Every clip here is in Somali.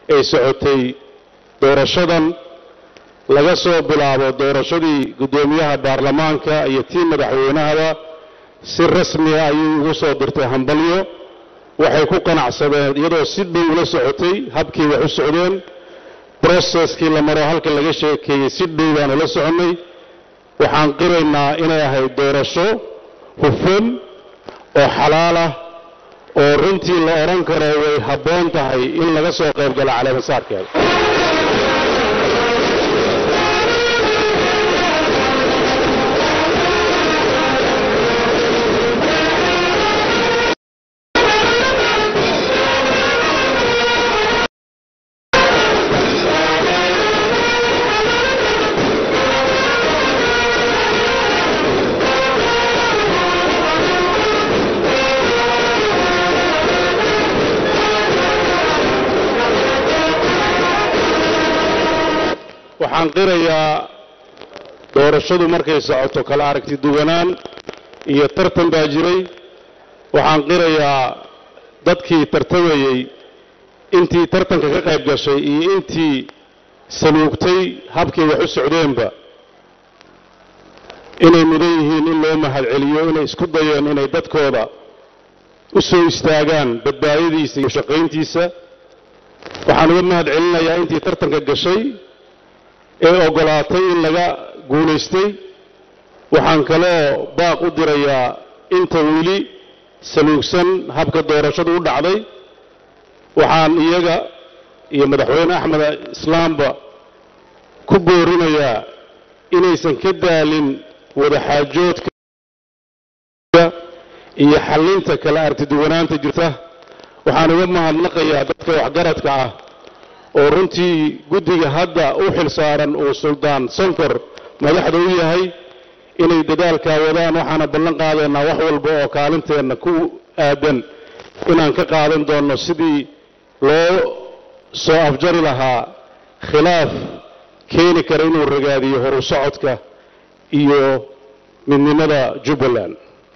ay socotay doorashadan laga soo bilaabo doorashadii guddoomiyaha baarlamaanka iyo tii madaxweynahaba si rasmiya ayay ugu soo dirtay hambalyo waxay ku qanacsadeen iyadoo si dhow ula socotay habkii wax u socdeen broseskii la maro halka laga sheekeeyey si dhow baan ula soconnay waxaan qiraynaa inay ahayd doorasho hufan oo xalaal ah oo runtii la odhan karo way habboon tahay in laga soo qayb galo caleemasaarkeeda waxaan qirayaa doorashadu markay socoto kala aragti duwanaan iyo tartan baa jiray waxaan qirayaa dadkii tartamayey intii tartanka ka qayb gashay iyo intii saluugtay habkii wax u socdeenba inay mudan yihiin in loo mahadceliyo inay isku dayeen inay dadkooda u soo istaagaan badbaadadiisa iyo shaqayntiisa waxaan uga mahad celinayaa intii tartanka gashay ee oggolaatay in laga guulaystay waxaan kaloo baaq u dirayaa inta weli saluugsan habka doorashadu u dhacday waxaan iyaga iyo madaxweyne axmed islaamba ku boorinayaa inaysan ka daalin wadaxaajoodka iyo xallinta kala artiduwanaanta jirta waxaan uga mahadnaqayaa dadka waxgaradka ah oo runtii guddiga hadda u xil saaran uu suldaan sonkor madaxda u yahay inay dadaalkaa wadaan waxaana ballan qaadaynaa wax walba oo kaalinteenna ku aadan inaan ka qaadan doonno sidii loo soo afjari lahaa khilaaf keeni kara inuu ragaadiyo horu socodka iyo midnimada jubbaland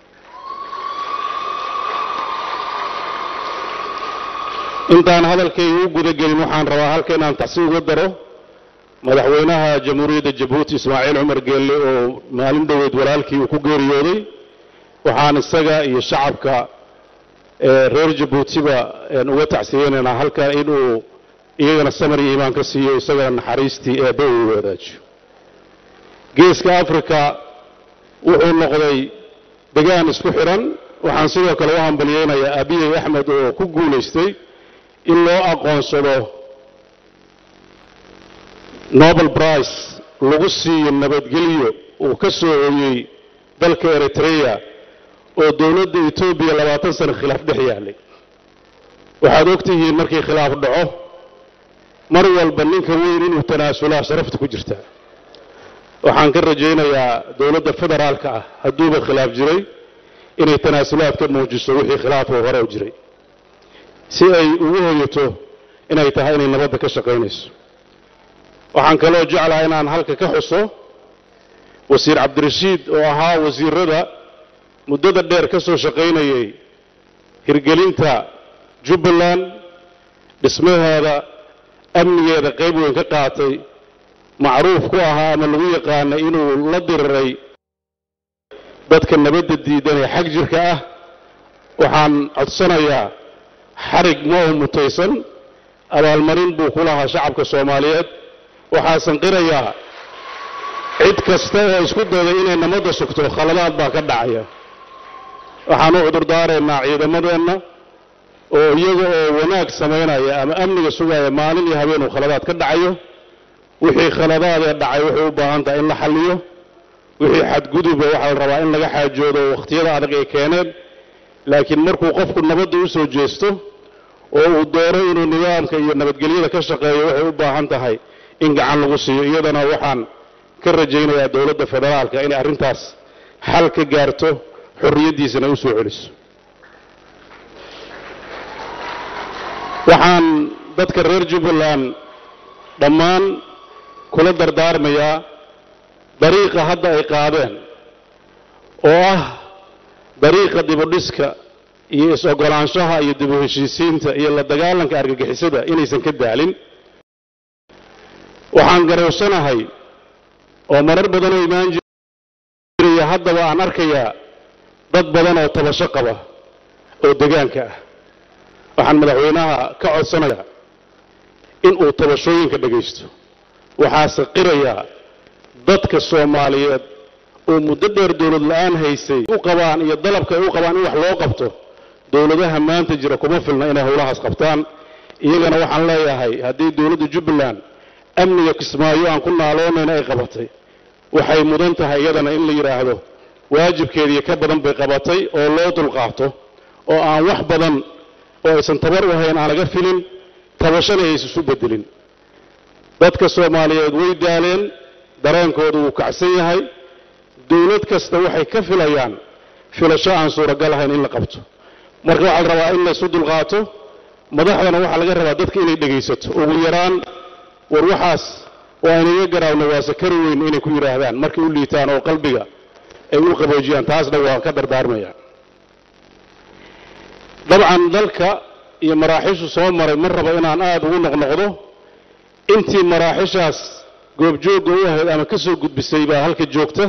intaan hadalkayga u gudagelin waxaan rabaa halka inaan tacsi uga daro madaxweynaha jamhuuriyadda jabuuti ismaaciil cumar geelle oo maalin dhoweed walaalkii uu ku geeriyooday waxaan isaga iyo shacabka reer jabuutiba uga tacsiyeynaynaa halka inuu iyagana samar iyo iimaan ka siiyo isagana naxariistii eebba uu wadaajiyo geeska afrika wuxuu noqday degaan isku xidhan waxaan sidoo kale u hambalyeynayaa abiyey axmed oo ku guulaystay in loo aqoonsado nobel brice lagu siiyo nabadgelyo uu ka soo hoyey dalka eritreya oo dowladda etoobiya labaatan sano khilaaf dhex yaallay waxaad og tihiin markii khilaaf dhaco mar walba ninka weyn inuu tanaasulaa sharafta ku jirta waxaan ka rajaynayaa dowladda federaalka ah hadduuba khilaaf jiray inay tanaasulaad ka muujiso wixii khilaafoo hore u jiray si ay ugu hoyato inay tahay inay nabadda ka shaqaynayso waxaan kaloo jeclaha inaan halka ka xuso wasiir cabdirashiid oo ahaa wasiirada muddada dheer ka soo shaqaynayay hirgelinta jubbaland dhismaheeda amnigeeda qayb weyn ka qaatay macruuf ku ahaa ama lagu yaqaanay inuu la diriray dadka nabadda diidan ee xag jirka ah waxaan codsanayaa xarig ma u mutaysan abaalmarin buu ku lahaa shacabka soomaaliyeed waxaasan qirayaa cid kasta oo isku dayday inay nabadda sugto khaladaad baa ka dhacaya waxaan u cudurdaaraynaa ciidamadeenna oo iyaga oo wanaag samaynaya ama amniga sugaya maalin iyo habeen uu khaladaad ka dhacayo wixii khaladaadee dhacay waxay u baahan tahay in la xalliyo wixii xadguduba waxaa la rabaa in laga xaajoodo wakhtiyada adag ay keeneen laakiin markuu qofku nabadda u soo jeesto oo uu doono inuu nidaamka iyo nabadgelyada ka shaqeeyo waxay u baahan tahay in gacan lagu siiyo iyadana waxaan ka rajaynayaa dowladda federaalka inay arrintaas xal ka gaarto xorriyaddiisana u soo celiso waxaan dadka reer jubbaland dhammaan kula dardaarmayaa dariiqa hadda ay qaadeen oo ah dariiqa dibudhiska iyo is-ogolaanshaha iyo dib u heshiisiinta iyo la dagaalanka argagixisada inaysan ka daalin waxaan garowsanahay oo marar badanoo imaan jiraya haddaba aan arkayaa dad badan oo tabasho qaba oo degaanka ah waxaan madaxweynaha ka codsanayaa in uu tabashooyinka dhegaysto waxaase qirayaa dadka soomaaliyeed oo muddo dheer dowlad la'aan haysay u qabaan iyo dalabka ay u qabaan in wax loo qabto dowladaha maanta jira kuma filna inay howlahaas qabtaan iyagana waxaan leeyahay haddii dowladda jubbaland amniga kismaayo aan ku naaloonayna ay qabatay waxay mudan tahay iyadana in la yidhaahdo waajibkeedii ka badan bay qabatay oo loo dulqaato oo aan wax badan oo aysan tabar u hayn aan laga filin tabashana aysan isu bedelin dadka soomaaliyeed way daaleen dareenkoodu wuu kacsan yahay dowlad kasta waxay ka filayaan filasho aan suuragal ahayn in la qabto marka waxaa la rabaa in laysu dulqaato madaxdana waxaa laga rabaa dadka inay dhegaysato ugu yaraan war waxaas waa inaga garaawna waa sakari weyn inay ku yidhaahdaan markay u liitaan oo qalbiga ay u qaboojiyaan taasna waan ka dardaarmaya dabcan dalka iyo maraaxiishu soo maray mar raba inaan aada ugu noqnoqdo intii maraaxishaas goobjoogga u ahayd ama ka soo gudbisay baa halka joogta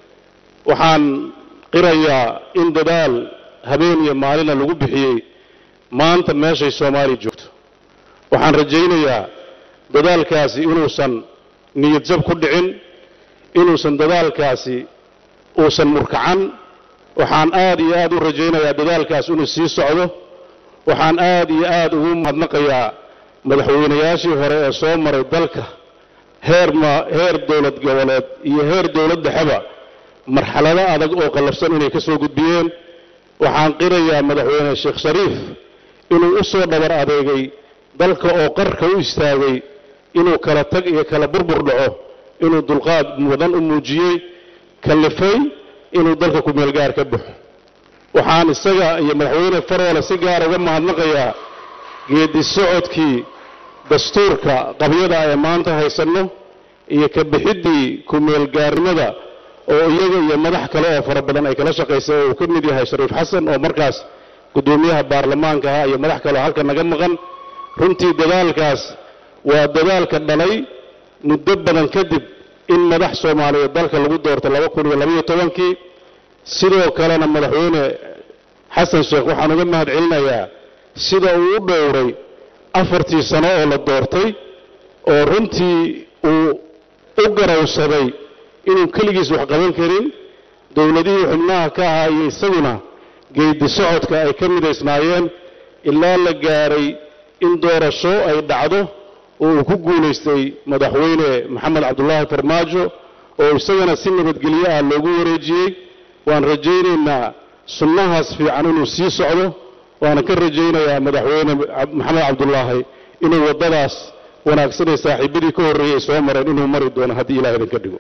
waxaan qirayaa in dadaal habeen iyo maalina lagu bixiyey maanta meeshay soomaaliya joogto waxaan rajaynayaa dadaalkaasi inuusan niyad jab ku dhicin inuusan dadaalkaasi uusan murkacan waxaan aad iyo aad u rajaynayaa dadaalkaas inuu sii socdo waxaan aad iyo aad ugu mahadnaqayaa madaxweynayaashii hore ee soo maray dalka heer ma heer dowlad goboleed iyo heer dowlad dhexeba marxalado adag oo qallafsan inay ka soo gudbiyeen waxaan qirayaa madaxweyne sheekh shariif inuu u soo dhabar adeegay dalka oo qarka u istaagay inuu kala tag iyo kala burbur dhaco inuu dulqaad mudan u muujiyey kallifay inuu dalka kumeelgaar ka baxo waxaan isaga iyo madaxweyne faroole si gaar uga mahadnaqayaa geedi socodkii dastuurka qabyada ee maanta haysanno iyo ka bixiddii kumeelgaarnimada oo iyaga iyo madax kale oo fara badan ay kala shaqaysay oo uu ka mid yahay shariif xasan oo markaas guddoomiyaha baarlamaanka ahaa iyo madax kale oo halka naga maqan runtii dadaalkaas waa dadaalka dhalay muddo badan kadib in madax soomaaliyeed dalka lagu doorto laba kun iyo labaiyo tobankii sidoo kalena madaxweyne xasan sheekh waxaan uga mahad celinayaa sida uu u dhowray afartii sano oo la doortay oo runtii uu u garowsaday inuu keligiis wax qaban karin dowladihii xubnaha ka ahaa iyo isaguna geedi socodka ay ka midaysnaayeen ilaa la gaaray in doorasho ay dhacdo oo uu ku guulaystay madaxweyne maxamed cabdulaahi farmaajo oo isagana si nabadgelyo ah loogu wareejiyey waan rajaynaynaa sunnahaas fiican inuu sii socdo waana ka rajaynayaa madaxweyne maxamed cabdulaahi inuu waddadaas wanaagsan ee saaxiibadii ka horreeyey ay soo mareen inuu mari doono haddii ilaah idinka dhigo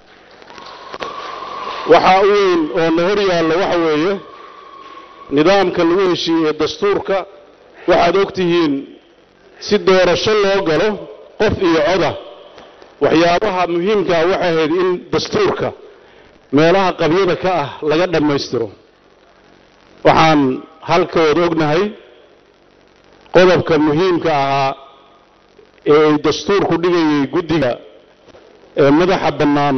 waxaa u weyn oo na hor yaalla waxa weeye nidaamka lagu heshiiyey ee dastuurka waxaad og tihiin si doorasho loo galo qof iyo coda waxyaabaha muhiimkaa waxay ahayd in dastuurka meelaha qabyada ka ah laga dhammaystiro waxaan halkooda ognahay qodobka muhiimka ahaa ee ay dastuurku dhigayay guddiga ee madaxa bannaan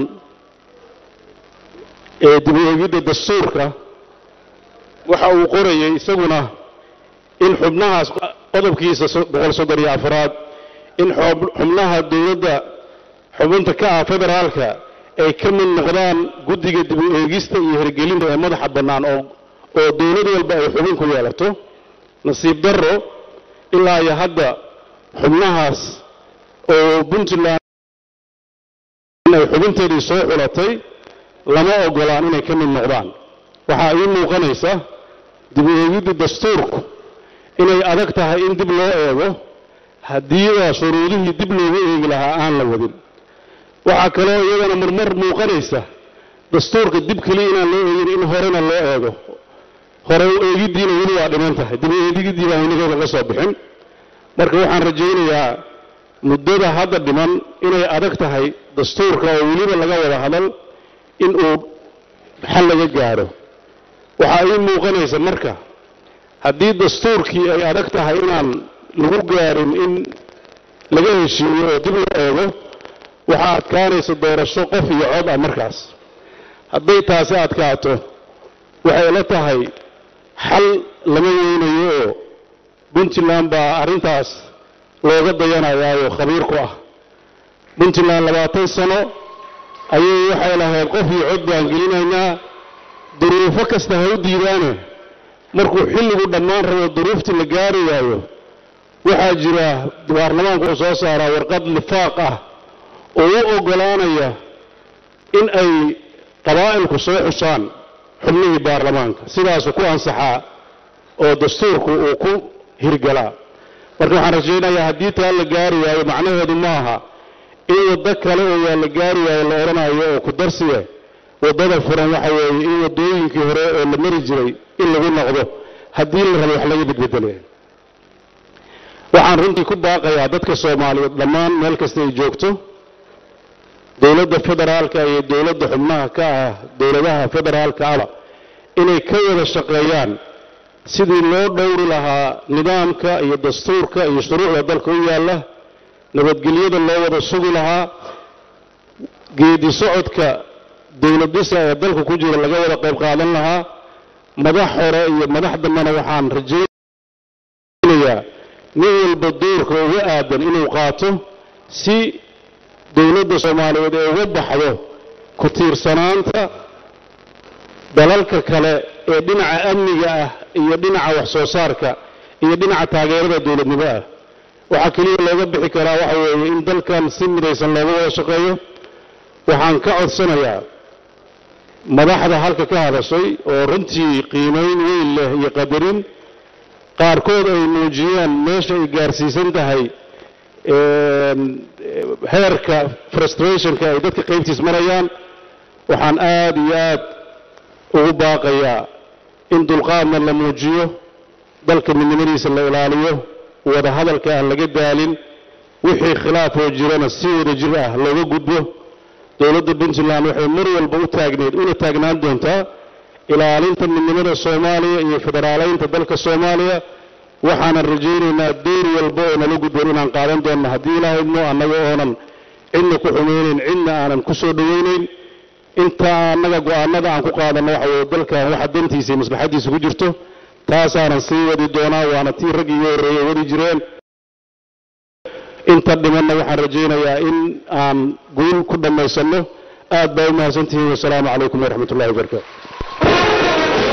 ee dib u eegidda dastuurka waxa uu qorayay isaguna in xubnahaas qodobkiisa boqol soddon iyo afraad in xubnaha dowladda xubinta ka ah federaalka ay ka mid noqdaan guddiga dib u eegista iyo hirgelinta ee madaxa bannaan oo oo dowlad walba ay xubin ku yeelato nasiib darro ilaa iyo hadda xubnahaas oo puntland ay xubinteedii soo xulatay lama ogolaan inay ka mid noqdaan waxaa ii muuqanaysa dib u eegidda dastuurku inay adag tahay in dib loo eego haddiiba shuruudihii dib loogu eegi lahaa aan la wadin waxaa kaloo iyadana marmar muuqanaysa dastuurka dib keliya inaan loo eegin in horena loo eego hore u eegiddiina weli waa dhiman tahay dib u eegiddii baan inaga laga soo bixin marka waxaan rajaynayaa muddada hadda dhiman inay adag tahay dastuurka oo weliba laga wada hadal in uu xal laga gaadho waxaa ii muuqanaysa marka haddii dastuurkii ay adag tahay inaan lagu gaarin in laga heshiiyo oo dib loo eego waxaa adkaanaysa doorasho qof iyo cod ah markaas hadday taasi adkaato waxay la tahay xal lama weynayo oo puntland baa arrintaas looga dayanayaayo khabiir ku ah puntland labaatan sano ayay waxay lahayd qof iyo cod baan gelinaynaa duruufo kasta ha u diidaane markuu xilligu dhammaan rabo duruuftii la gaari waayo waxaa jira baarlamaanku uu soo saaraa warqad lifaaq ah oo u oggolaanaya in ay qabaa'ilku soo xusaan xubnihii baarlamaanka sidaasuu ku ansaxaa oo dastuurku uu ku hirgalaa marka waxaan rajaynayaa haddii taa la gaari waayo macnaheedu ma aha in waddo kale oo yaa la gaari waayo la odhanayo oo ku darsiya waddada furan waxa weeye in waddooyinkii hore oo la mari jiray in lagu noqdo haddii la rabo wax laga bedbedelaya waxaan runtii ku baaqayaa dadka soomaaliyeed dhammaan meel kasta ay joogto dowladda federaalka iyo dowladda xubnaha ka ah dowladaha federaalka aba inay ka wada shaqeeyaan sidii loo dhowri lahaa nidaamka iyo dastuurka iyo shuruucda dalka u yaalla nabadgelyada loo wada sugi lahaa geedi socodka dowlad dhisa ee dalka ku jira laga wada qayb qaadan lahaa madax hore iyo madax dambena waxaan rajaynayaa nin walba doorka uga aadan inuu qaato si dowladda soomaaliyeed ee uga baxdo ku tiirsanaanta dalalka kale ee dhinaca amniga ah iyo dhinaca wax soo saarka iyo dhinaca taageerada dowladnimo ah waxaa keliya looga bixi karaa waxa weeye in dalkan si midaysan looga wada shaqeeyo waxaan ka codsanayaa madaxda halka ka hadashay oo runtii qiimayn weyn leh iyo qadarin qaarkood ay muujiyeen meesha ay gaarsiisan tahay heerka frustrationka ay dadka qaybtiis marayaan waxaan aad iyo aad ugu baaqayaa in dulqaadna la muujiyo dalka midnimadiisa la ilaaliyo wada hadalka aan laga daalin wixii khilaafoo jirana si wada jir ah looga gudbo dowladda puntland waxay mar walba u taagneed una taagnaan doontaa ilaalinta midnimada soomaaliya iyo federaaleynta dalka soomaaliya waxaanan rajaynaynaa door walba oo nala gudboon inaan qaadan doonno haddii ilahaydno annaga oonan cidna ku xumaynayn cidna aanan ku soo dhowaynayn inta annaga go'aanada aan ku qaadanno waxa weye dalkan waxa dantiisa iyo maslaxaddiisa ku jirto taasaanan sii wadi doonaa waana tii raggii iga horreeyey wadi jireen inta dhimanna waxaan rajaynayaa in aan guul ku dhammaysanno aad baa u mahadsantihiin wasalaamu calaykum waraxmat ullahi wabarakaatu